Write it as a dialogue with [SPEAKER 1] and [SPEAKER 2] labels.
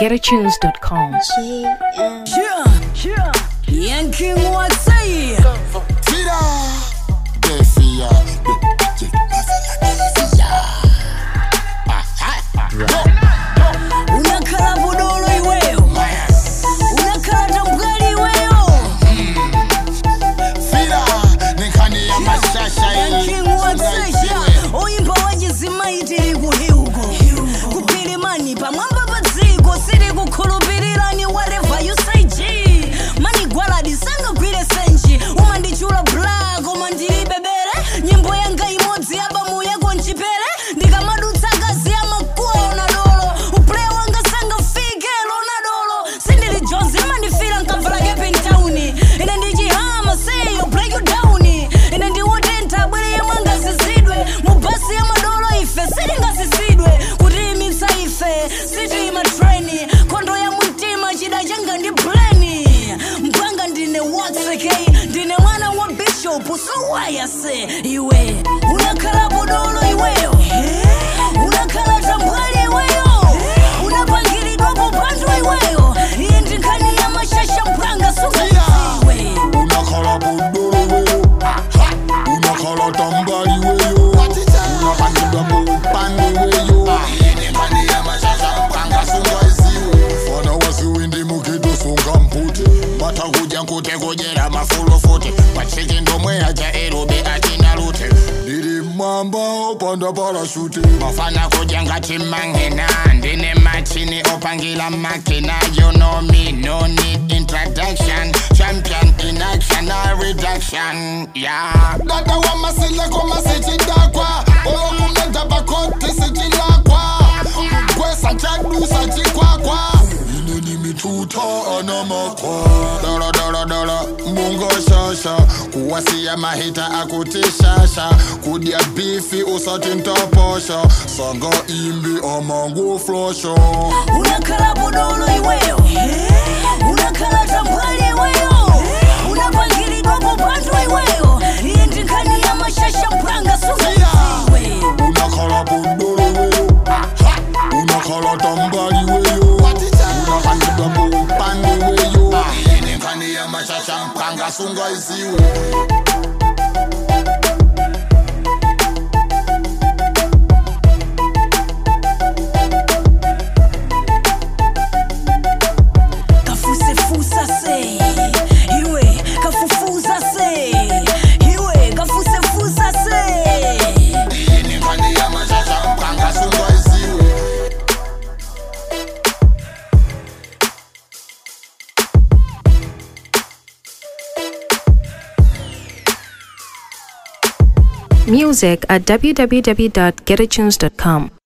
[SPEAKER 1] www.getatunes.com.
[SPEAKER 2] Yeah, yeah. Yanking what say?
[SPEAKER 3] Tira, defia,
[SPEAKER 2] Unakala budolo iweyo. Unakala tambwali iweyo.
[SPEAKER 3] fira, nikhani ya mashasha
[SPEAKER 2] Yanking what say? Oyimba wajizima itiri kuhiuko. Kupilimani pamwamba padziko siri kukhulupirirani whatever you say G. Mani gwaladi sanga gwire senji. Umandichula black koma ndili bebere. Nyimbo yanga imodzi abamu yako nchipere. Ndikamadutsa kazi ya makuwa ona dolo. Uplay wanga sanga fike lona dolo. Sindili Jones imandifira nkamvala kepe ntawuni. Ine ndichihama say yo break you down. Ine ndiwotentha bwere yemwe angazizidwe. Mubasi ya madolo ife sitingazizidwe. Kutiyimitsa ife sitima treni. Khondo ya mumtima chida changa ndi bleni. Mpanga ndine watseke ndine mwana wa bishop sowaya se iwe unakhala bodolo iweyo unakhala tambwali iweyo unapangiridwapo pantu iweyo iye ndinkhani ya mashasha mpanga sungaiwe
[SPEAKER 3] unakhala budolo weyo, unakhala tambali weyo, unapangidwa muupande weyo, nikhani ya mashasha mpanga sungaiziwe. Fana wasiwindi mukitu sunga mpute, batakuja nkute kujera mafulo futi, pachiki ndomwe aja erobe achina lute. Ndiri mamba opanda parashute, mafana kuja ngati mangena, ndine machini opangila makina, you know me, no need introduction, champion in action, no reduction, yeah. Dada wa masile koma sichidakwa, olo kumenda bakoti sichilakwa, kwesa chadusa chikwakwa. Ine ni mituta ana makwa, dara dara dara, munga shasha, kuwasia mahita akutishasha, kudya bifi usati ntaposha, sanga imbi amangu flosha.
[SPEAKER 2] unakhala bodolo iweyo unakhala tambwali iweyo unapangiridwapo pantu iweyo iye ndinkhani ya mashasha mpanga sungaiwe
[SPEAKER 3] unakhala budolo weyo unakhala tambali weyo unapangidwa muupande weyo inenkani ya mashasha mpanga sungaiziwe
[SPEAKER 2] kafusefusa se iwe kafufuza se iwe kafusefuza se
[SPEAKER 3] inenkani ya mashasha mpanga sungaiziwe
[SPEAKER 1] Music at www.getatunes.com.